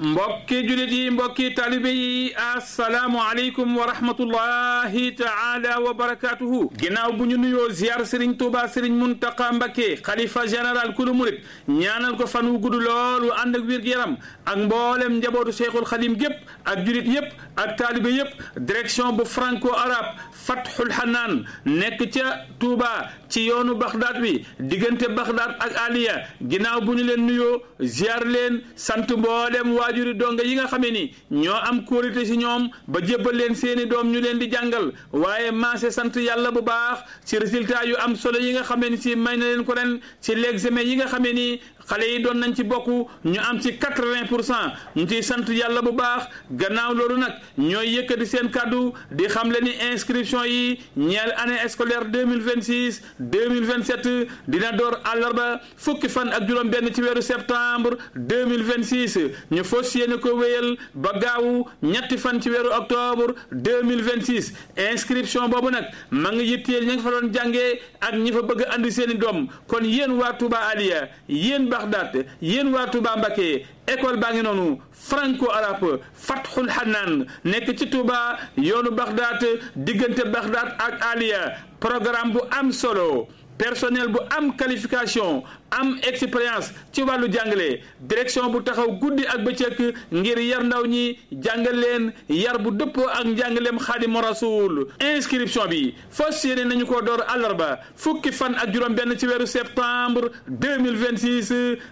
mbokki julit yi mbokki talibe yi asalaamu aleykum wa rahmatullahi taala wa barakatuhu ginnaaw bu ñu nuyoo ziar sëriñ tuuba sëriñ muntaqa mbakke xalifa général kulu murit ñaanal ko fan wu gudd loolu ànd ak wér-gu-yaram ak mboolem njabootu cheikhul xadim gépp ak julit yépp ak taalibe yépp direction bu franco arabe fathul hanaan nekk ca tuuba ci yoonu baxdaat bi diggante baxdaat ak aliya ginnaaw bu ñu leen nuyoo ziar leen sant mboolem waajuri donga yi nga xamee ni ñoo am kóolite si ñoom ba jébbal leen seeni doom ñu leen di jàngal waaye maase sant yàlla bu baax ci résultat yu am solo yi nga xamee ni si may na leen ko ren ci l'examen yi nga xamee ni xale yi doon nañ ci bokk ñu am ci quatre-vingt pour cent ñu ciy sant yàlla bu baax gannaaw loolu nag ñooy yëkkati seen kàddu di xam le ni inscription yi ñeel année scolaire deux mille vingt six deux mille vingt sept dina door àllarba fukki fan ak juróom benn ci weeru septembre deux mille vingt six ñu fas yéene ko wéyal ba gaawu ñetti fan ci weeru octobre deux mille vingt six inscription boobu nag ma ngi yitteel ña nga fa doon jàngee ak ñi fa bëgg a andi seen i doom kon yéen waa Touba Aliya yéen Baxdaat yéen waa Touba Mbacké école baa ngi noonu franco arabe fathul hanaan nekk ci Touba yoonu Baxdaat diggante Baxdaat ak Aliya programme bu am solo personnel bu am qualification am expérience ci wàllu jàngale direction bu taxaw guddi ak bëccëg ngir yar ndaw ñi jàngal leen yar bu dëppoo ak njàngaleem xaadimu rasul inscription bi fas yéene nañu ko door àllarba fukki fan ak juróom benn ci weeru septembre 2026